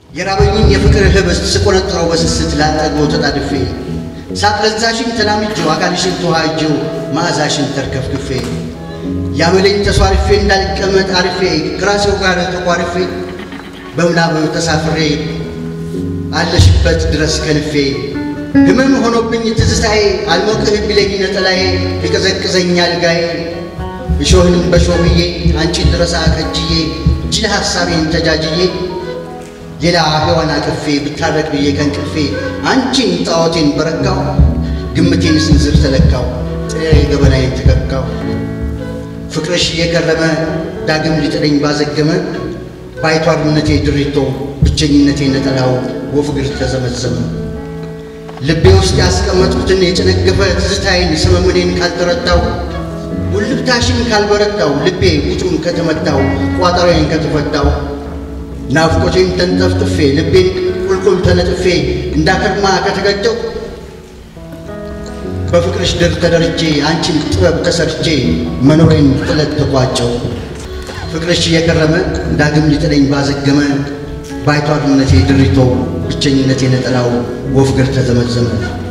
የራበኝን የፍቅር ህብስት ስቆነጥረው በስስት ላጠግቦ ተጣድፌ ሳትለዛሽን ተላምጄው አካልሽን ተዋህጄው መዓዛሽን ተርከፍክፌ ያመለኝ ተሷርፌ እንዳልቀመጥ አርፌ ከራሴው ጋር ተቋርፌ በምናብ ተሳፍሬ አለሽበት ድረስ ከንፌ ህመም ሆኖብኝ ትዝታዬ አልሞቅህ ቢለኝ ነጠላዬ ቢቀዘቅዘኝ አልጋዬ እሾህንም በሾህዬ አንቺን ድረሳ ከጅዬ ጅል ሐሳቤን ተጃጅዬ ሌላ ሔዋን አቅፌ ብታረቅ ብዬ ከንቅፌ አንቺን ጣዖቴን በረካው ግምቴን ስንዝር ተለካው ጥሬ ገበናዬን ተከካው ፍቅርሽ እየከረመ ዳግም ሊጥለኝ ባዘገመ ባይቷርነቴ ድሪቶ ብቸኝነቴ ነጠላው ወፍ እግር ተዘመዘመ ልቤ ውስጥ ያስቀመጥኩትን የጨነገፈ ትዝታዬን ሰመምኔን ካልተረዳው ውልብታሽን ካልበረታው ልቤ ውጩን ከተመታው ቋጠሮዬን ከተፈታው ናፍቆቴን ተንጠፍጥፌ ልቤን ቁልቁል ተነጥፌ እንዳከርማ ከተገጨው በፍቅርሽ ድር ተደርጄ አንቺን ጥበብ ተሰርቼ መኖሬን ጥለት ተቋጨው ፍቅርሽ እየከረመ ዳግም ሊጥለኝ ባዘገመ ባይቷርነቴ ድሪቶ ብቸኝነቴ ነጠላው ወፍ እግር ተዘመዘመ።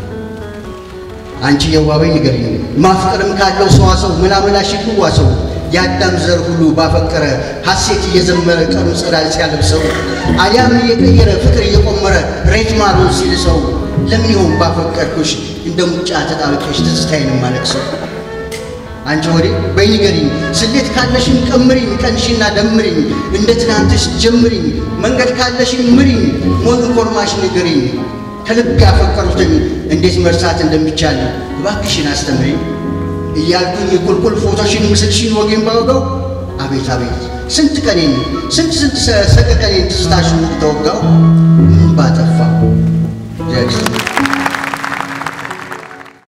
አንቺ የዋበኝ ንገሪኝ ማፍቀርም ካለው ሰዋሰው መላመላሽ ይዋሰው የአዳም ዘር ሁሉ ባፈቀረ ሐሴት እየዘመረ ቀኑ ጸዳል ሲያለብሰው አሊያም እየቀየረ ፍቅር እየቆመረ ሬት ማሩን ሲልሰው ለምን ይሆን ባፈቀርኩሽ እንደ ሙጫ ተጣብቀሽ ትዝታዬን ማለቅሰው? አንቺ ወዴ በይ ንገሪኝ ስሌት ካለሽን ቀምሪኝ ቀንሽና ደምሪኝ እንደ ትናንትሽ ጀምሪኝ መንገድ ካለሽን ምሪኝ ሞት ኮርማሽ ንገሪኝ ከልብ ያፈቀሩትን እንዴት መርሳት እንደሚቻል እባክሽን አስተምሪኝ እያልኩኝ ቁልቁል ፎቶሽን ምስልሽን ወጌን ባወጋው አቤት አቤት ስንት ቀኔን ስንት ስንት ሰቀቀኔን ትዝታሽን ተወጋው ምን ባጠፋው